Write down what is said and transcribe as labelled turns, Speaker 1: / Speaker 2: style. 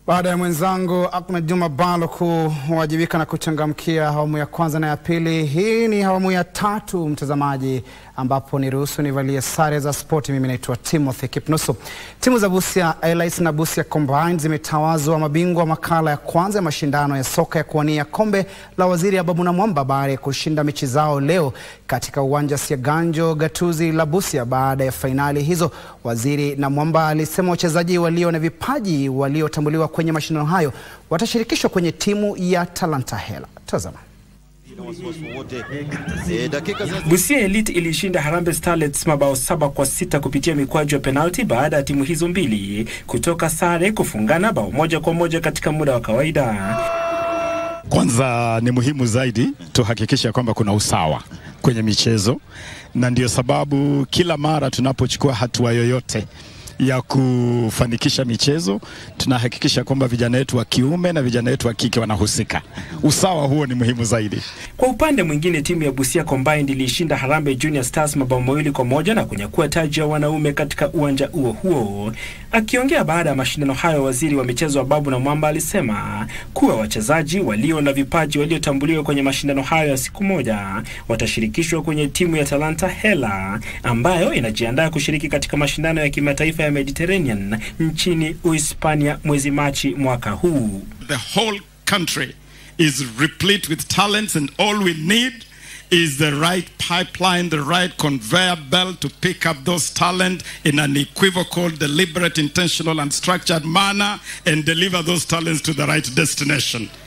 Speaker 1: Baada ya mwenzangu Ahmed Juma Balo kuwajibika na kuchangamkia awamu ya kwanza na ya pili, hii ni awamu ya tatu, mtazamaji, ambapo niruhusu nivalie sare za spoti. Mimi naitwa Timothy Kipnusu. Timu za Busia Airlights na Busia Combined zimetawazwa mabingwa makala ya kwanza ya mashindano ya soka ya kuwania kombe la Waziri Ababu Namwamba baada ya kushinda mechi zao leo katika uwanja Siaganjo Gatuzi la Busia. Baada ya fainali hizo, Waziri Namwamba alisema wachezaji walio na vipaji waliotambuliwa kwenye mashindano hayo watashirikishwa kwenye timu ya Talanta Hela. Tazama.
Speaker 2: Busia Elite ilishinda Harambee Starlets mabao saba kwa sita kupitia mikwaju ya penalti baada ya timu hizo mbili kutoka sare kufungana bao moja kwa moja katika muda wa kawaida.
Speaker 3: Kwanza ni muhimu zaidi tuhakikisha kwamba kuna usawa kwenye michezo, na ndio sababu kila mara tunapochukua hatua yoyote ya kufanikisha michezo tunahakikisha kwamba vijana wetu wa kiume na vijana wetu wa kike wanahusika. Usawa huo ni muhimu zaidi.
Speaker 2: Kwa upande mwingine, timu ya Busia Combined ilishinda Harambee Junior Stars mabao mawili kwa moja na kunyakua taji ya wanaume katika uwanja huo huo. Akiongea baada ya mashindano hayo, waziri wa michezo Ababu Namwamba alisema kuwa wachezaji walio na vipaji waliotambuliwa kwenye mashindano hayo ya siku moja watashirikishwa kwenye timu ya Talanta Hela ambayo inajiandaa kushiriki katika mashindano ya kimataifa ya Mediterranean nchini Uhispania mwezi Machi mwaka huu.
Speaker 3: The whole country is replete with talents and all we need is the right pipeline, the right conveyor belt to pick up those talent in an equivocal, deliberate, intentional and structured manner and deliver those talents to the right destination.